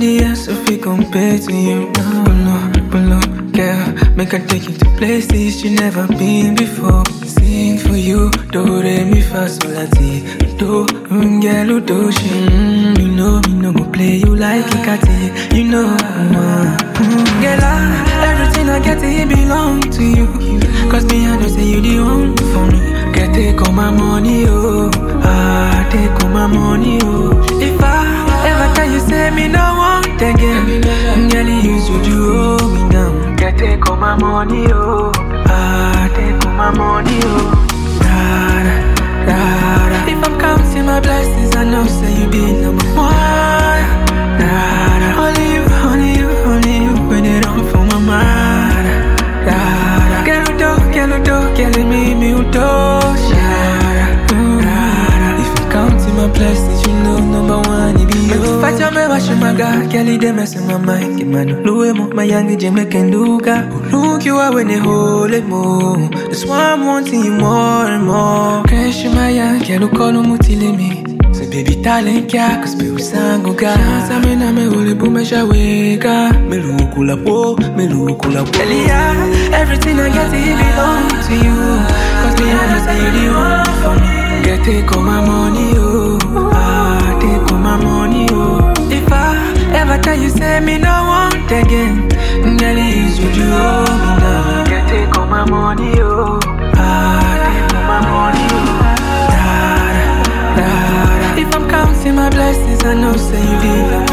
Nobody else if we compare to you. No, no, below, girl. Make I take you to places you never been before. Sing for you, do re mi fa sol la ti. Do, mm, girl, do she. Mm, you know me no go play you like a catty. You know, uh, mm, girl, I, everything I get it belong to you. Cause me I know say you the one for me. Girl, take all my money, oh. Ah, take all my money, oh. If I ever tell you say me no want again, girl, you use you do hold me down. Girl, take all my money, oh. Ah, take all my money, oh. Da, da, da, da. If I'm counting my blessings, I know say you be number one. Da, da. Only you, only you, only you, when it on for my mind. Da, da. Girl, you do, girl, you do, girl, you make me do. If I'm counting my blessings, you know number one, it be you. Facha me washe maga, girl, you dey mess in my mind. Kimano, luwe mo, my young jeme kenduka. Look you are when they hold it more. That's why I'm wanting you more and more. Crash my young, girl, call no mutile me. Say baby talent kya, cause be usango ga. Sa me na me ule bu me shaweka. Me lukula po, me lukula po. Girl, yeah, everything I get it belong to you. Cause me I know say you the one for me. Girl, take all my money, oh. Ah, take all my money, oh. If I ever tell you say me no want again, girl, it's you you hold me down. Girl, take all my money, oh. Ah, take all my money, oh. Da, da, da, da. If I'm counting my blessings, I know say you be the